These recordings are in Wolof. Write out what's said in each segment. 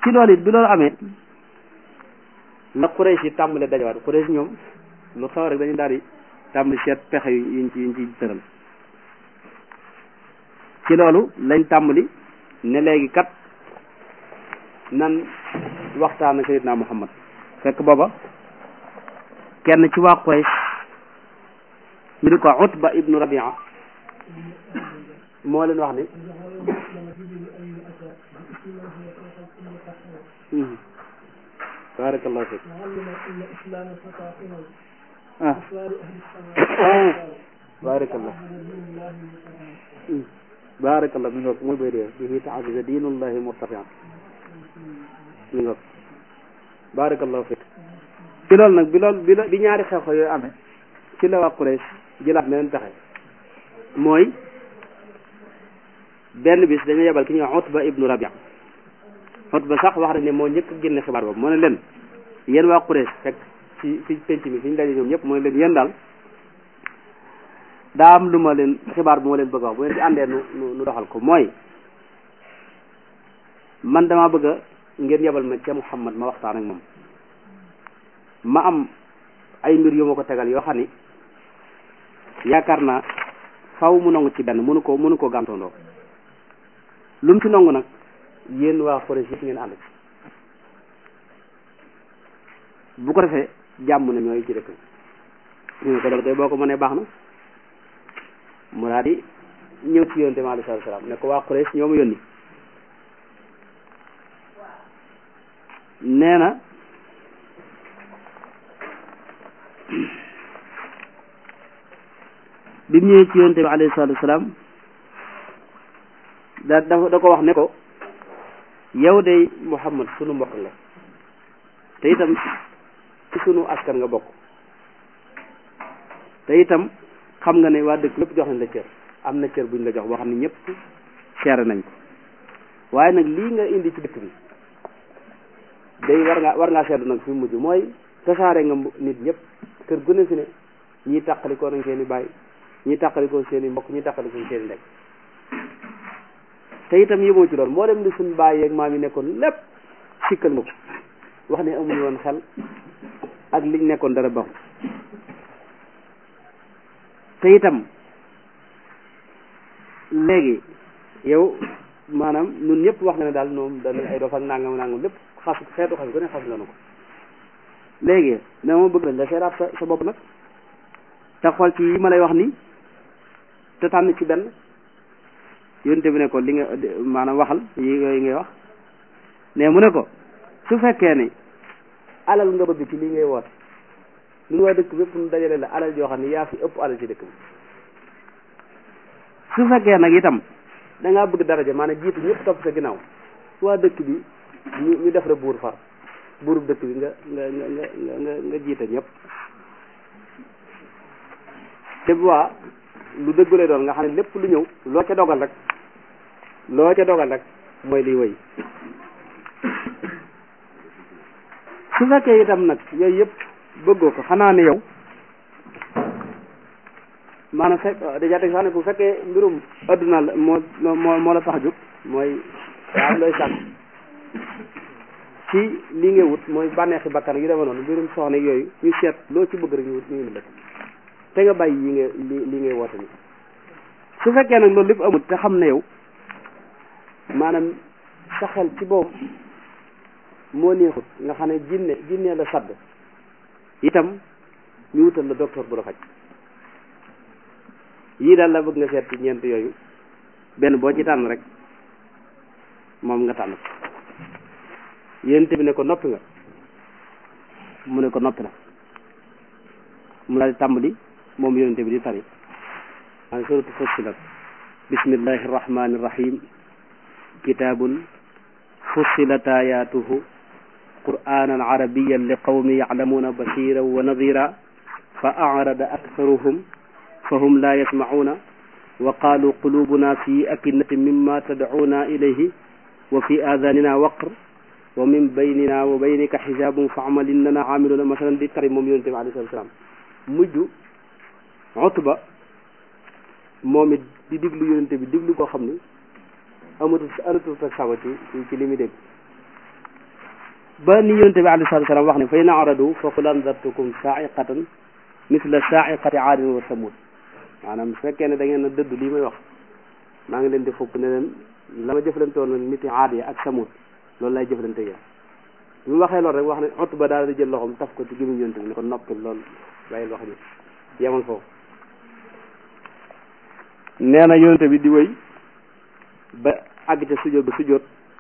ci loolu it bi loolu amee la Quraysh yi tàmbale dajawaat Quraysh ñoom lu xew rek dañu daal di tàmbali seet pexe yu yuñ ci yuñ ci tëral ci loolu lañ tàmbali ne léegi kat nan waxtaan ak Sayyidina Muhammad fekk booba kenn ci waa Quraysh ñu di ko Utba ibnu Rabia moo leen wax ni barakallahu fik ah barakallah barakallah mi ngoog mooy bay dee bihi taazza diinullahi murtafian mi ngoog barakallahu fik ci loolu nag bi loolu bi bi ñaari xew-xew yooyu amee ci la waa Quraysh jëlaat meneen pexe mooy benn bis dañu yebal ki ñuy wax Utba ibnu Rabia Utba sax wax nañ ne moo njëkk a génne xibaar boobu moo ne leen yéen waa Quraysh fekk ci ci penc mi fi ñu daje ñoom ñëpp moo ne leen yéen daal daa am lu ma leen xibaar bu ma leen bëgg a wax bu ngeen ci àndee nu nu doxal ko mooy man dama bëgg a ngeen yebal ma ca Muhammad ma waxtaan ak moom ma am ay mbir yu ma ko tegal yoo xam ni yaakaar naa faw mu nangu ci benn mënu ko mënu ko gàntondoo lu mu ci nangu nag yéen waa Quraysh yëpp ngeen ànd ci bu ko defee jàmm na ñooy ci dëkk ñu ne ko dal koy boo ko mënee baax na mu daal di ñëw ci yonte mi alayhi salaatu salaam ne ko waa Quraysh ñoo ma yónni nee na bi mu ñëwee ci yonte bi alayhi salaatu salaam da da da ko wax ne ko yow de Muhammad sunu mbokk la te itam ci sunu askan nga bokk te itam xam nga ne waa dëkk lépp jox nañ la cër am na cër buñ la jox boo xam ne ñëpp seere nañ ko waaye nag lii nga indi ci dëkk bi day war ngaa war ngaa seetlu nag fi mujj mooy tasaare nga nit ñëpp kër gu ne fi ne ñii tàqalikoo nañ seen i bàyyi ñii tàqalikoo seen i mbokk ñii tàqalikoo seen i ndek te itam yëmoo ci loolu moo dem li suñ bàyyi yeeg maam yi nekkoon lépp sikkal nga ko wax ne amuñu woon xel ak liñ nekkoon dara baaxul te itam léegi yow maanaam ñun ñëpp wax nga ne daal ñoom dañuy ay dof ak nangam nangam lépp xas xeetu xas ko ne xas nga nu ko léegi ne ma bëgg nañ nga seeraat sa sa bopp nag te xool ci yi ma lay wax nii te tànn ci benn yonte bi ne ko li nga maanaam waxal yi yooyu ngay wax ne mu ne ko su fekkee ne alal nga bëgg ci li ngay woote ñun waa dëkk bépp ñu dajale la alal joo xam ne yaa fi ëpp alal ci dëkk bi su fekkee nag itam da ngaa bëgg daraja maanaam jiitu ñëpp topp sa ginnaaw waa dëkk bi ñu ñu def la buur far buurub dëkk bi nga nga nga nga nga nga jiite ñëpp te bu waa lu dëggulee doon nga xam ne lépp lu ñëw loo ca dogal rek loo ca dogal rek mooy liy wëy su fekkee itam nag yooyu yëpp bëggoo ko xanaa ne yow maanaam fekk déjà teg sax ne bu fekkee mbirum adduna la moo moo moo la tax a jóg mooy am looy sàkk ci li ngay wut mooy bànneexi bakkan yu demee noonu mbirum soxna yooyu ñu seet loo ci bëgg rek ñu wut ñu indi la te nga bàyyi yi nga li li ngay woote ni su fekkee nag loolu lépp amul te xam ne yow maanaam sa xel ci boobu moo neexut nga xam ne jinne jinne la sadd itam ñu wutal la docteur bu la faj yii daal la bëgg nga seet ci ñeent yooyu benn boo ci tànn rek moom nga tànn ko yéen bi ne ko noppi nga mu ne ko noppi na mu daal di tàmbali moom yonente bi di tari an suratu fussilat bismillahi irrahmani irrahim kitabun fussilat ayatuhu qur'anan arabiyan li qawmi yaclamuna bashiran wa nadira fa acrada aktharuhum fahum la yasmacuna wa qalu qulubuna fi akinnati mimma tadcuna ilayhi wa fi adanina waqr wa min baynina wa baynika xijabun facmal innana caamiluna masalan di tari moom yonente bi alayhi salatu salaam mujj Utba moom it di diglu yonente bi diglu koo xam ni amatul amatul sa sago ci ci li muy dégg ba ni yonente bi alayhi salatu wasalam wax ne fa in aradu fa qul andartukum saaiqatan misla saaiqati aadin wa samud maanaam su fekkee ne da ngeen a dëddu lii may wax maa ngi leen di fukk ne leen la ma jëflante woon niti aad yi ak samud loolu lay jëflante yéen bi mu waxee loolu rek wax ne ot ba daal di jël loxoom taf ko ci gémmiñ yonente bi ne ko noppi loolu bàyyil wax ji yemal foofu nee na yonente bi di wéy ba àgg ca sujjóot ba sujjóot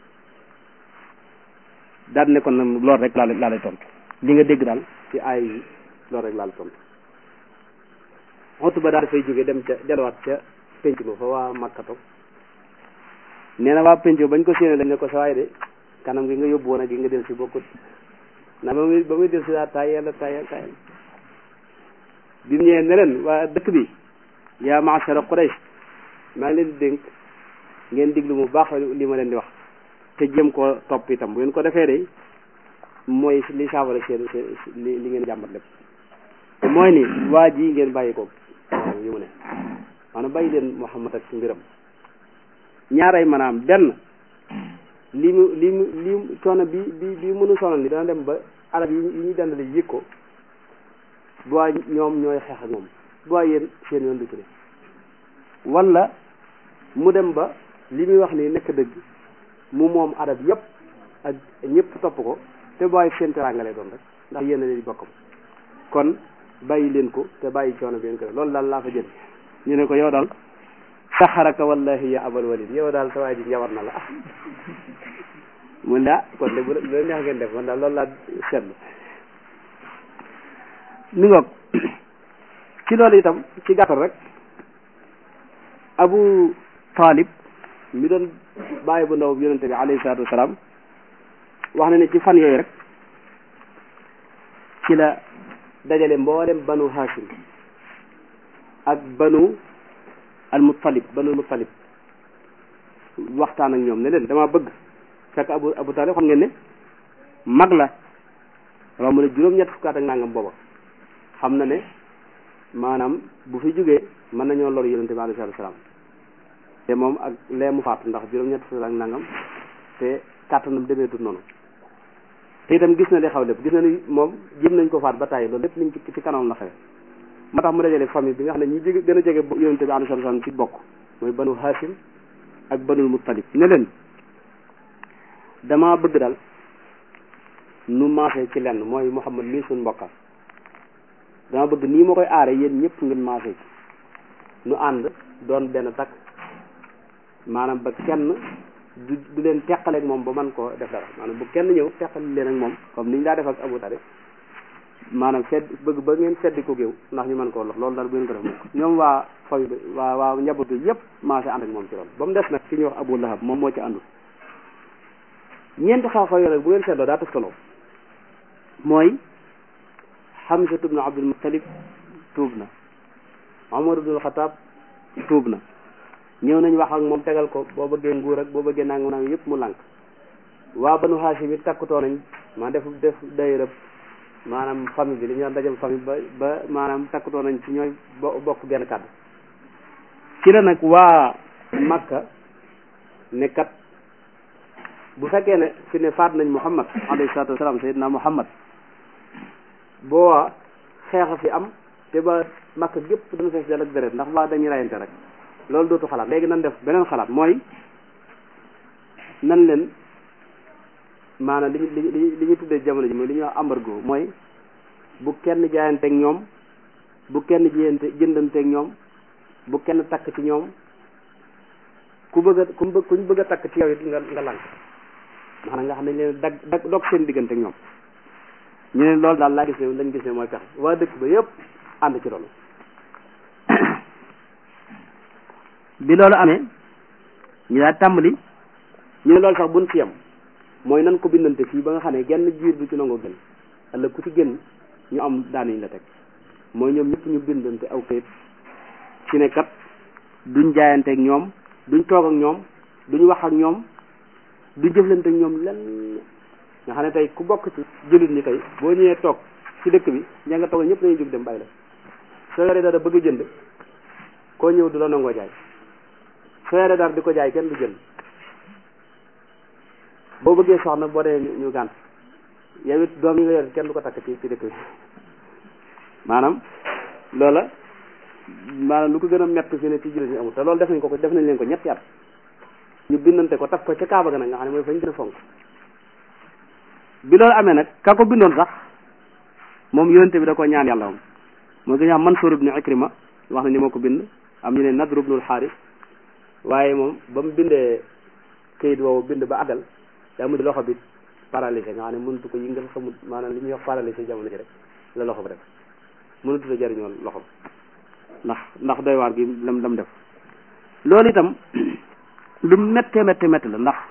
daal ne kon nag loolu rek laa lay laa lay tontu li nga dégg daal ci aay yi loolu rek laa lay tontu ot ba daal dafay jóge dem ca delluwaat ca penc ma fa waa makkato nee na waa penc bañ ko séenee dañ ne ko sa waay de kanam gi nga yóbbu woon ak gi nga del si bokkut na ba muy ba muy del si daal tayel tayel tayel bi mu ñëwee ne leen waa dëkk bi yaa maachara Quraysh maa ngi leen di dénk ngeen diglu mu baax li ma leen di wax te jéem koo topp itam bu ngeen ko defee de mooy li saafara seen li li ngeen jàmbat lépp te mooy ni waa ji ngeen bàyyi ko yu mu ne maanaam bàyyi leen Muhammad ak mbiram ñaaray maanaam benn li mu li mu li coono bi bi bi mënu sonal ni dana dem ba arab yi yi ñuy dendale yëg ko bu waa ñoom ñooy xeex ak moom bu waa yéen seen yoon du ci ne wala mu dem ba li muy wax nii nekk dëgg mu moom arab yëpp ak ñëpp topp ko te bu waay seen teraanga lay doon rek ndax yéen a leen di bokkam kon bàyyi leen ko te bàyyi coono bi ngeen ko loolu daal laa fa jël ñu ne ko yow daal saxaraka wallahi ya abal walid yow daal sa waay ji njawar na la ah mun ne ah kon de bu la neex ngeen def man daal loolu laa seetlu mi ngoog ci loolu itam ci gàttal rek abu talib mi doon bàyyi bu ndaw yonente bi alayhi salaatu wasalaam wax na ne ci fan yooyu rek ci la dajale mboolem banu hashim ak banu al muttalib banu al muttalib waxtaan ak ñoom ne leen dama bëgg fekk abu abu talib xam ngeen ne mag la romb na juróom-ñett fukkaat ak nangam booba xam na ne maanaam bu fi jógee mën nañoo lor yonente bi alayhi salaatu wasalaam te moom ak lee mu faatu ndax juróom-ñett fukkaat ak nangam te kàttanam demeetut noonu te itam gis na li xaw lépp gis na ni moom jëm nañ ko faat ba tàyyi loolu lépp liñ ci ci kanam la xewe moo tax mu dajale famille bi nga xam ne ñi jege gën a jege yonente bi alayhi salaatu wasalaam ci bokk mooy banu hashim ak banul muttalib ne leen dama bëgg daal nu maase ci lenn mooy muhammad mii suñ mbokkam dama bëgg nii ma koy aare yéen ñëpp ngeen maase ci nu ànd doon benn takk maanaam ba kenn du du leen teqaleeg moom ba man koo def dara maanaam bu kenn ñëw teqali leen ak moom comme ni ñu daa def ak Abu Talib maanaam sedd bëgg ba ngeen seddi ko géew ndax ñu mën koo lox loolu daal bu ngeen ko def moom ñoom waa fayu bi waa waa njaboot bi yëpp maase ànd ak moom ci loolu ba mu des nag ki ñuy wax Abu Lahab moom moo ci àndul ñeenti xaw-xaw yooyu nag bu ngeen seetloo daa toftaloo mooy Hamza ibn Abdul Muttalib tuub na Omar ibn Xataab tuub na ñëw nañ wax ak moom tegal ko boo bëggee nguur ak boo bëggee nangam nangam yëpp mu lànk waa banu Haashim it takkutoo nañ ma def def dayrëb maanaam famille bi li ñu dajam famille ba ba maanaam takkutoo nañ ci ñooy bokk genn kàddu ci la nag waa Makka ne kat bu fekkee ne fi ne faat nañ Muhammad alayhi salaatu wasalaam sayyidina Muhammad boo waa xeexa fi am te ba Makka gépp dana fees del ak deret ndax waa dañuy rayante rek loolu dootu xalaat léegi nan def beneen xalaat mooy nan leen maanaam li li li li ñu tuddee jamono ji mooy li ñuy wax embargo mooy bu kenn jaayanteeg ñoom bu kenn jiyante jëndanteeg ñoom bu kenn takk ci ñoom ku bëgg a ku bëgg kuñ bëgg a takk ci yow it nga nga lànk maanaam nga xam ne leen dag dag dog seen diggante ak ñoom ñu ne loolu daal laa gis ne lañ gis ne mooy pexe waa dëkk ba yëpp ànd ci loolu bi loolu amee ñu daal tàmbali ñu ne loolu sax buñ ci yem mooy nan ko bindante fii ba nga xam ne genn jiir du ci nangoo gën ëllëg ku ci génn ñu am daaniñ la teg mooy ñoom ñëpp ñu bindante aw kayit ci ne kat duñ jaayanteeg ñoom duñ toog ak ñoom duñ wax ak ñoom duñ jëflante ak ñoom lenn nga xam ne tey ku bokk ci jullit ñi tey boo ñëwee toog ci dëkk bi ña nga toog ñëpp dañuy jóg dem bàyyi la soo yoree dara bëgg a jënd koo ñëw du la nangoo jaay soo yoree dara di ko jaay kenn du jënd boo bëggee soxna boo dee ñu gànt yow it doom yi nga yor kenn du ko takk ci ci dëkk bi maanaam loola maanaam lu ko gën a metti fi ne ci jullit ñi amul te loolu def nañ ko ko def nañ leen ko ñetti at ñu bindante ko taf ko ca Kaaba ga nag nga xam ne mooy fañ gën a fonk bi loolu amee nag ka ko bindoon sax moom yonente bi da ko ñaan yàlla moom mooy ko ñu xam Mansuur ibnu Ikrima wax na ni moo ko bind am ñu ne Nadr ibnul Xaaris waaye moom ba mu bindee këyit woowu bind ba àggal daa mujj loxo bi paralysé nga xam ne mënatu ko yëngal xamul maanaam li ñuy wax paralysé jamono ji rek la loxo bi def mënatu la jariñoo loxo ndax ndax doy waar gi lam lam def loolu itam lu méttee méttee métti la ndax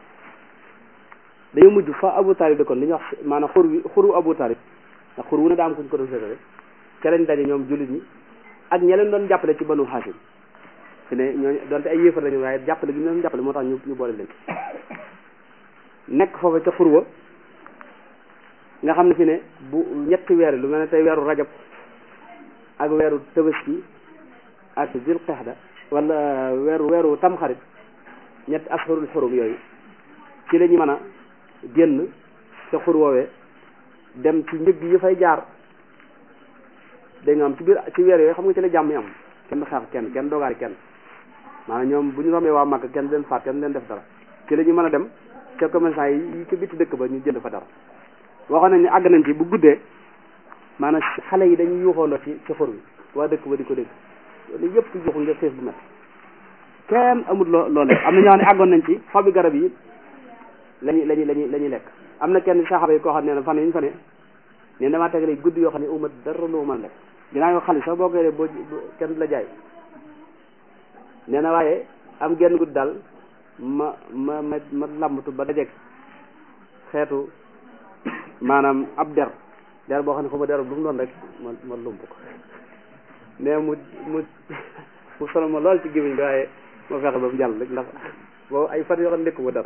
dañoo mujj fa Abu Talib de kon li ñuy wax maanaam xur wi xuru Abu Talib ndax xur wu ne daa am kuñ ko doon séddale ca lañ daje ñoom jullit ñi ak ña leen doon jàppale ci banu Hashim fi ne ñooñu donte ay yéefar lañu waaye jàppale gi ñu doon jàppale moo tax ñu ñu boole leen nekk foofu ca xurwa nga xam ne fi ne bu ñetti weer lu mel ne tey weeru rajab ak weeru tabaski ak zil qexda wala weeru weeru tamxarit ñetti asharul xurum yooyu ci la ñu mën a génn ca xur woowee dem ci njëg yi fay jaar da nga am ci biir ci weer yooyu xam nga ci la jàmm yi am kenn xeex kenn kenn dogaari kenn maanaam ñoom bu ñu rombee waa Màkka kenn leen faat kenn leen def dara ci la ñu mën a dem ca commerçant yi yi ci bitti dëkk ba ñu jënd fa dara waxoon nañ ne àgg nañ ci bu guddee maanaam xale yi dañuy yuuxoondoo ci ci xur wi waa dëkk ba di ko dégg loolu yëpp yuuxu ngir xiif bu métti kenn amul loo loolu am na ñoo xam ne àggoon nañ ci xobi garab yi lañuy lañuy lañuy la ñuy lekk am na kenn saxaaba yi koo xam ne ne fan yi ñu fa ne ne damaa tegale guddi yoo xam ne uma dara lu mën lekk dinaa yoo xale sax boo koy dee boo kenn du la jaay nee na waaye am genn guddi daal ma ma ma ma lambatu ba dajeeg xeetu maanaam ab der der boo xam ne xaw ma der bu mu doon rek ma ma lump ko mais mu mu mu solo ma lool ci gémmiñ bi waaye ma fexe ba mu jàll rek ndax boobu ay fan yoo xam ne nekku ma dara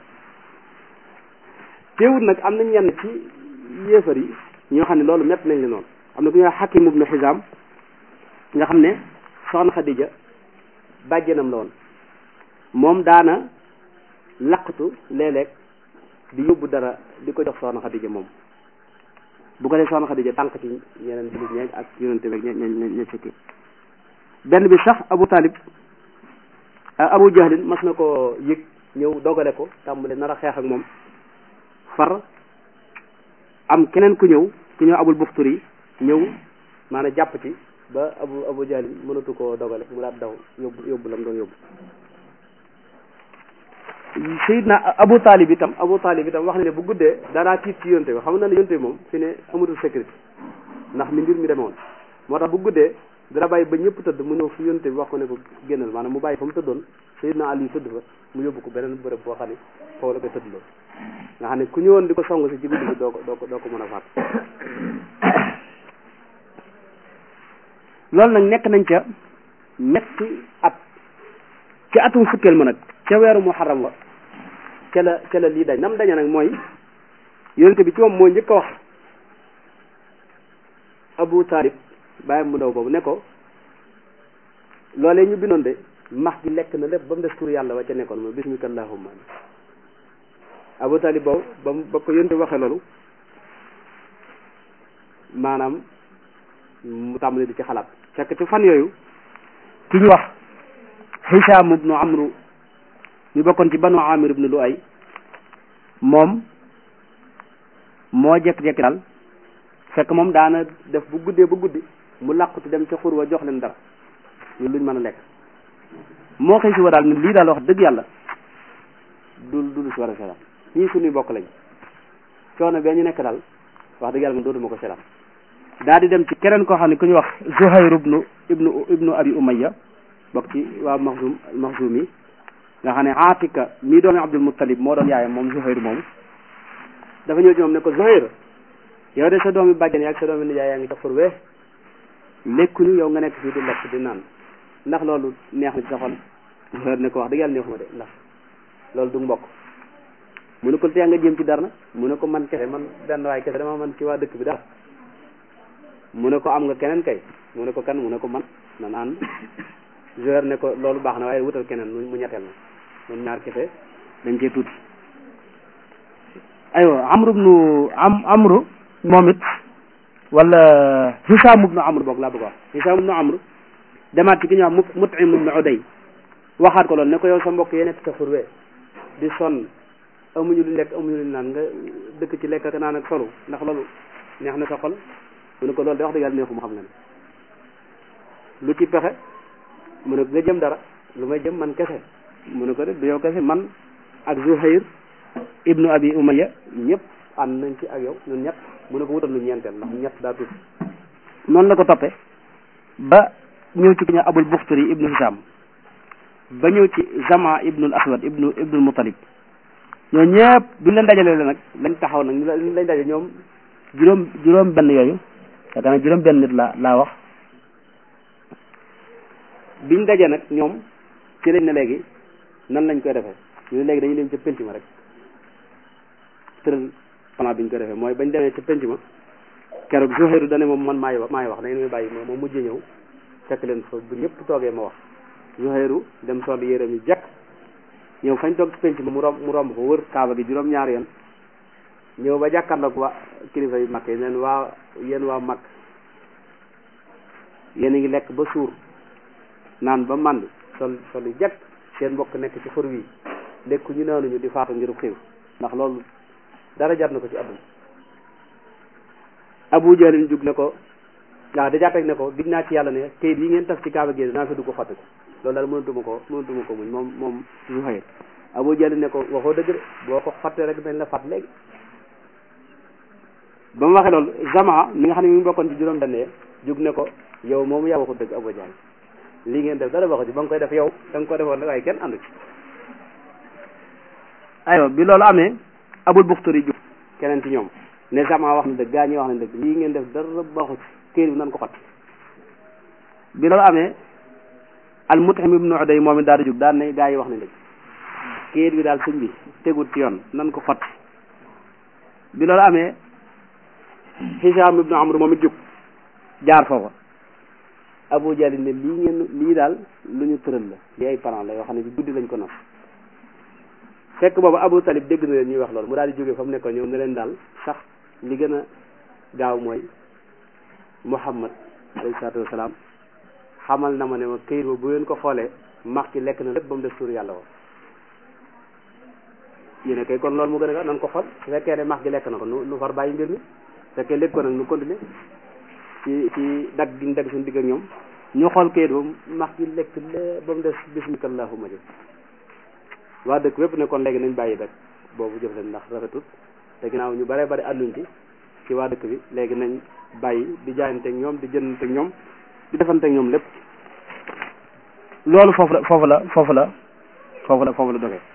teewut nag am na ñenn ci yéefar yi ñoo xam ne loolu métti nañ li noonu am na ku ñuy wax Hakim ibnu Xisaam nga xam ne soxna Xadija bàjjenam la woon moom daana laqatu léeg-léeg di yóbbu dara di ko jox soxna Xadija moom bu ko dee soxna Xadija tànk ci ñeneen jullit ñeeg ak yonente beeg ñe ñe ñe fekki benn bi sax Abu Talib Abu Jahlin mas na ko yëg ñëw dogale ko tàmbale nar a xeex ak moom far am keneen ku ñëw ku ñëw abul buxturi ñëw maanaam jàpp ci ba abu abu jahlin mënatu koo dogale mu daat daw yóbbu yóbbu lam doon yóbbu sayidna abu talib itam abu talib itam wax na ne bu guddee danaa tiit ci yonte bi xam na ne yonte bi moom fi ne amatul sécurité ndax ni mbir mi demoon moo tax bu guddee dana bàyyi ba ñëpp tëdd mu ñëw fi yonte bi wax ko ne ko génnal maanaam mu bàyyi fa mu tëddoon sayidna ali tëdd fa mu yóbbu ko beneen bërëb boo xam ne foofu la koy tëdd loolu nga xam ne ku ñëwoon di ko song si ci guddi bi doo ko doo ko doo ko mën a faat loolu nag nekk nañ ca metti at ci atum fukkeel ma nag ca weeru muharram wa ca la ca la lii dañ nam daña nag mooy yonente bi ci moom moo njëkk a wax abu talib bàyyi mu ndaw boobu ne ko loolee ñu bindoon de max gi lekk na lépp ba mu des tur yàlla wa ca nekkoon mooy bismika allahumma abu talib boobu ba mu ba ko yonte waxee loolu maanaam mu tàmbali di ci xalaat fekk ci fan yooyu ki ñu wax Hisaam ibnu Amru mi bokkoon ci banu Amir ibnu Luay moom moo jekk-jekki daal fekk moom daana def bu guddee ba guddi mu làquti dem ca xur wa jox leen dara ñu luñ mën a lekk moo xëy si wa daal ni lii daal wax dëgg yàlla du du lu si war a seetaan ñii suñuy bokk lañ coono bee ñu nekk daal wax dëgg yàlla man dootuma ko seetaan daa di dem ci keneen koo xam ne ku ñu wax Zuhayr ibnu ibnu ibnu Abi Umayya bokk ci waa Maxzum Maxzum yi nga xam ne Atika mii doomi Abdul Muttalib moo doon yaayam moom Zuhayr moomu dafa ñëw ci moom ne ko Zuhayr yow de sa doomi bàjjen yaag sa doomi nijaay yaa ngi ca fur wee lekkuñu yow nga nekk fii di lekk di naan ndax loolu neex na ci sa xol Zuhayr ne ko wax dëgg yàlla neexuma de ndax loolu du mbokk mu ne ko tey nga jëm ci dara nag mu ne ko man kese man benn waay kese dama man ci waa dëkk bi dara mu ne ko am nga keneen kay mu ne ko kan mu ne ko man nan ànd Zuhayr ne ko loolu baax na waaye wutal keneen mu ñetteel na ñoom ñaar kese dañ cee tuuti aywa amru ibnu am amru moom it wala hisaam ibnu amru boog laa bëgg wax hisaam ibnu amru demaat ci ki ñuy wax mutim ibnu uday waxaat ko loolu ne ko yow sa mbokk yee nekk sa xurwee di sonn amuñu lu lekk amuñu lu naan nga dëkk ci lekk ak naan ak solu ndax loolu neex na sa xol mu ne ko loolu de wax dëgg yàlla neexu mu xam nga ne lu ci pexe mu ne ko nga jëm dara lu may jëm man kese mu ne ko de du yow kese man ak Zuhayr ibnu abi umayya ñëpp ànd nañ ci ak yow ñun ñett mu ne ko wutal lu ñeenteel ndax ñett daa tuuti noonu la ko toppee ba ñëw ci ku ñu abul buxtari ibnu hisam ba ñëw ci zama ibnul aswad ibnu ibnul mutalib ñoo ñëpp duñ leen dajale la nag lañ taxaw nag ñu lañ daje ñoom juróom juróom benn yooyu yaakaar naa juróom benn nit laa laa wax biñ daje nag ñoom ci lañ ne léegi nan lañ koy defee ñu ne léegi dañuy dem ca penc ma rek tëral plan biñ koy defee mooy bañ demee ca penc ma keroog Zuhayru dane moom man maay wax maay wax da ngeen may bàyyi moom moom mujjee ñëw fekk leen fa bu ñëpp toogee ma wax Zuhayru dem sol yéreem yi jekk ñëw fañ toog ci penc ma mu romb mu romb ko wër kaaba gi juróom ñaari yoon ñëw ba jàkkaarloog waa kilifa yu mag yi neen waa yéen waa mag yéen a ngi lekk ba suur naan ba mànd sol sol yi jekk seen mbokk nekk ci xur wi lekku ñu naanuñu di faatu ngir xiiw ndax loolu dara jar na ko ci àdduna Abu Jahlin jug ne ko waaw da jàppee ne ko dig naa ci yàlla ne kayit yi ngeen taf ci kaaba gi naa fi dugg xotti ko loolu daal mënatuma ko mënatuma ko muñ moom moom Zuhayr Abu Jahlin ne ko waxoo dëgg de boo ko xottee rek dañ la fat léegi ba mu waxee loolu Zama mi nga xam ne mi ngi bokkoon ci juróom benn jug ne ko yow moomu yaa waxu dëgg Abu Jahl lii ngeen def dara waxu ci ba nga koy def yow da nga ko defoon rek waaye kenn àndu ci aywa bi loolu amee Abul Buxtari jug keneen ci ñoom ne Zama wax na dëgg gaa ñi wax na dëgg lii ngeen def dara waxu ci këyit bi nan ko xott bi loolu amee al Mut'im ibnu Uday moom it daal di jug daal ne gaa yi wax na dëgg këyit bi daal sëñ bi tegut ci yoon nan ko xott bi loolu amee Hisaam ibnu Amr moom it jug jaar foofa Abu Jahl ne lii ngeen lii daal lu ñu tëral la lii ay parents la yoo xam ne ci guddi lañ ko nos fekk boobu Abu Talib dégg na leen ñuy wax loolu mu daal di jógee fa mu nekkoon ñëw ne leen daal sax li gën a gaaw mooy Muhammad alayhi salaatu wasalaam xamal na ma ne ma këyit ba bu ngeen ko xoolee max ci lekk na lépp ba mu def suur yàlla woo ñu ne kay kon loolu mu gën a gaaw nan ko xool su fekkee ne max gi lekk na ko nu nu far bàyyi mbir mi fekkee lépp ko nag nu continuer ci ci dagg gi ñu dagg suñu digg ak ñoom ñu xool kayit ba max gi lekk lépp ba mu des bismika allahumma jëf waa dëkk wépp ne kon léegi nañ bàyyi rek boobu jëf leen ndax rafetut te ginnaaw ñu bare bari ànduñ ci ci waa dëkk bi léegi nañ bàyyi di jaayanteeg ñoom di jëndanteeg ñoom di defanteeg ñoom lépp loolu foofu la foofu la foofu la foofu la foofu la dogee